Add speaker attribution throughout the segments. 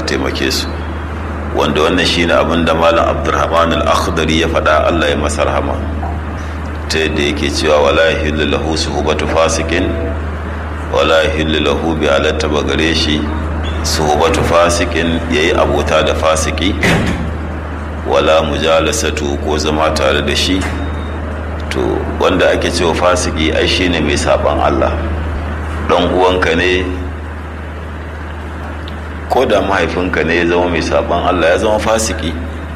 Speaker 1: taimake su wanda wannan shine abin da malam abdurrahman al-akhdari ya faɗa Allah ya masa rahama ta yadda yake cewa wala yahillu lahu suhbatu fasikin wala yahillu lahu bi alatta bagare shi suhbatu fasikin yayi abota da fasiki wala mujalasatu ko zama tare da shi to wanda ake cewa fasiki ai shine mai saban Allah dan uwanka ne ko da mahaifinka ne ya zama mai saban Allah ya zama fasiki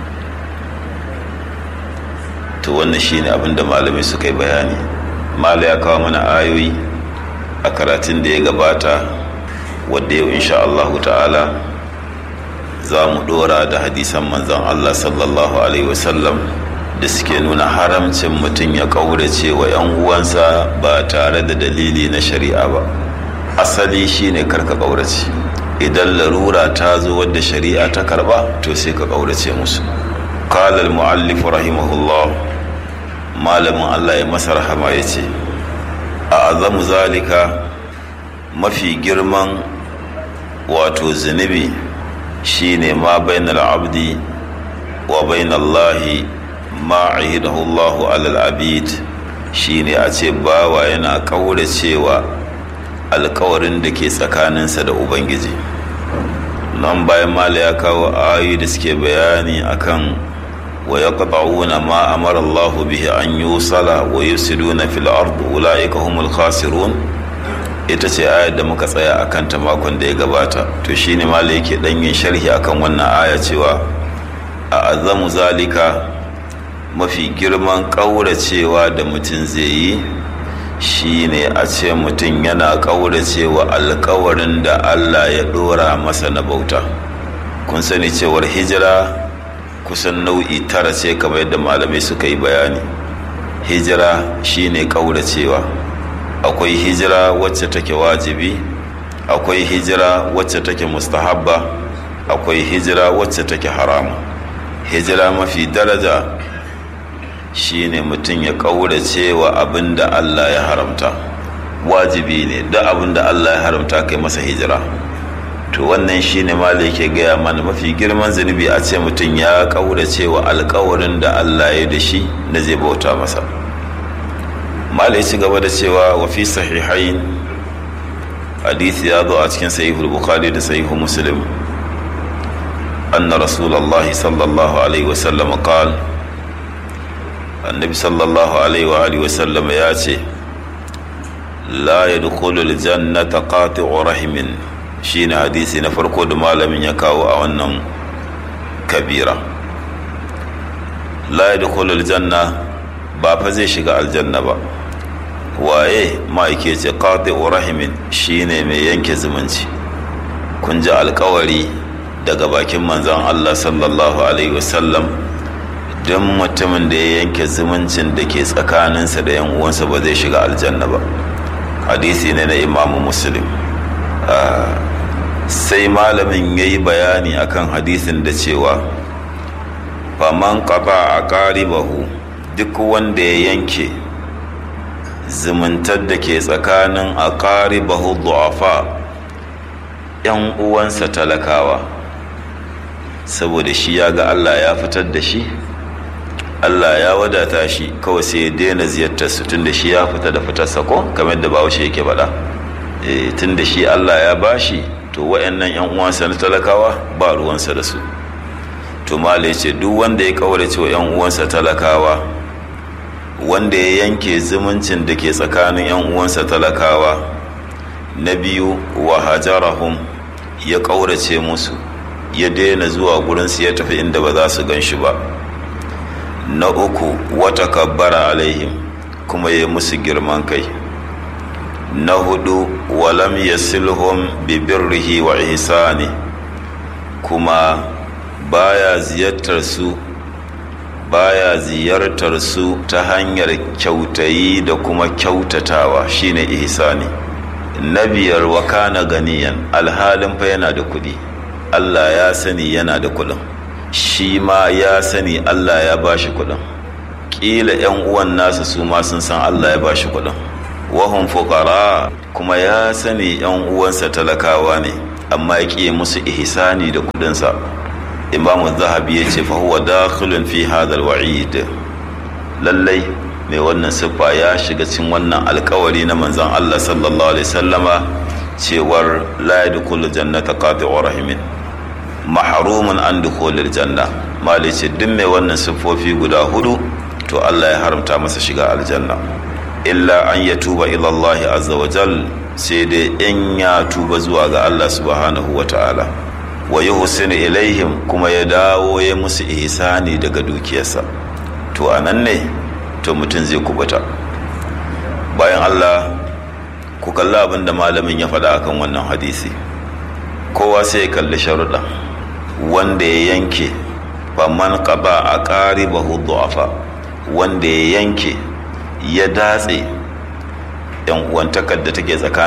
Speaker 1: to wannan shine abin da malamai suka yi bayani mala ya kawo mana ayoyi a karatun da ya gabata wadda yau insha Allahu ta'ala za mu dora da hadisan manzon Allah sallallahu alaihi wasallam da suke nuna haramcin mutum ya kaurace wa 'yan uwansa ba tare da dalili na shari'a ba asali shine karka kaurace idan larura ta zo wadda shari'a ta karba to sai ka kaurace musu qala al-muallif rahimahullah malamin Allah ya masa rahama yace a azamu zalika mafi girman wato zunubi shine ma bainal abdi wa bainallahi ma ahidahu Allahu alal abid shine a ce bawa yana kauracewa alkawarin da ke tsakaninsa da ubangiji nan bayan mala ya kawo ayoyi da suke bayani akan wa yaqta'una ma amara Allahu bihi an yusala wa yufsiduna fil ard ulaika humul khasirun ita ce ayar da muka tsaya akan ta makon da ya gabata to shine mala yake dan yin sharhi akan wannan aya cewa a azamu zalika mafi girman ƙauracewa da mutum zai yi shine a ce mutum yana ƙauracewa alkawarin da allah ya ɗora masa na bauta kun sani cewar hijira kusan nau'i tara ce kamar yadda malamai suka yi bayani hijira shine ƙauracewa akwai hijira wacce take wajibi akwai hijira wacce take mustahabba akwai hijira wacce take haramu hijira mafi daraja shine mutum ya ƙaurace wa abin da Allah ya haramta wajibi ne da abin da Allah ya haramta kai masa hijira to wannan shine ma da yake gaya mana mafi girman zunubi a ce mutum ya ƙaurace wa alƙawarin da Allah ya da shi na zai bauta masa mala ya ci gaba da cewa wa fi sahihain hadisi ya zo a cikin sahihul bukhari da sahihu muslim anna rasulullahi sallallahu alaihi wasallam qala annabi sallallahu alaihi wa alihi wasallam ya ce la yadkhulul jannata qati'u rahimin shine hadisi na farko da malamin ya kawo a wannan kabira la yadkhulul janna ba fa zai shiga aljanna ba waye ma'aike ce qati'u rahimin shine mai yanke zumunci kun ji alkawari daga bakin manzon Allah sallallahu alaihi wasallam don mutumin da ya yanke zumuncin da ke tsakaninsa da yan uwansa ba zai shiga aljanna ba hadisi ne na imamu muslim sai malamin ya yi bayani akan hadisin da cewa faman kafa a ƙaribahu duk wanda ya yanke zumuntar da ke tsakanin a ƙaribahu du'afa yan uwansa talakawa saboda shi ya ga allah ya fitar da shi Allah ya wadata shi kawai sai ya daina ziyartar su tunda shi ya fita da fitarsa ko kamar da bahaushe yake faɗa e, tunda shi Allah ya bashi to wayannan yan uwansa na talakawa ba ruwansa da su to mala ya ce duk wanda ya kaurace wa yan uwansa talakawa wanda ya yanke zumuncin da ke tsakanin yan uwansa talakawa na biyu wa hajarahum ya kaurace musu ya daina zuwa gurinsu ya tafi inda ba za su gan shi ba na uku wata kabbara alaihim kuma ya musu girman kai na hudu walam yasilhum bi birrihi wa ihsani kuma baya ziyartar su baya ziyartar su ta hanyar kyautayi da kuma kyautatawa shine ihsani na biyar wa kana ganiyan alhalin fa yana da kuɗi Allah ya sani yana da kuɗin shi ma ya sani Allah ya ba shi kuɗin ƙila 'yan uwan nasa su ma sun san Allah ya ba shi kuɗin wahun fukara kuma ya sani 'yan uwansa talakawa ne amma ya ƙiye musu ihsani da kudinsa imamu zahabi ya ce fa huwa dakhilun fi hadha alwa'id lallai mai wannan siffa ya shiga cikin wannan alkawari na manzon Allah sallallahu alaihi sallama cewar la yadkhulu jannata qati'u rahimin mahrumun an dukhulil janna mali ce duk mai wannan siffofi guda hudu to Allah ya haramta masa shiga aljanna illa an yatuba ila Allah azza wa jal sai dai in ya tuba zuwa ga Allah subhanahu wa ta'ala wa yuhsinu ilaihim kuma ya dawo ya musu ihsani daga dukiyarsa to anan ne to mutum zai kubuta bayan Allah ku kalli abin da malamin ya faɗa akan wannan hadisi kowa sai ya kalli sharuɗa wanda ya yanke faman qaba a qaribahu du'afa wanda ya yanke ya datse yan uwantakar da take tsakanin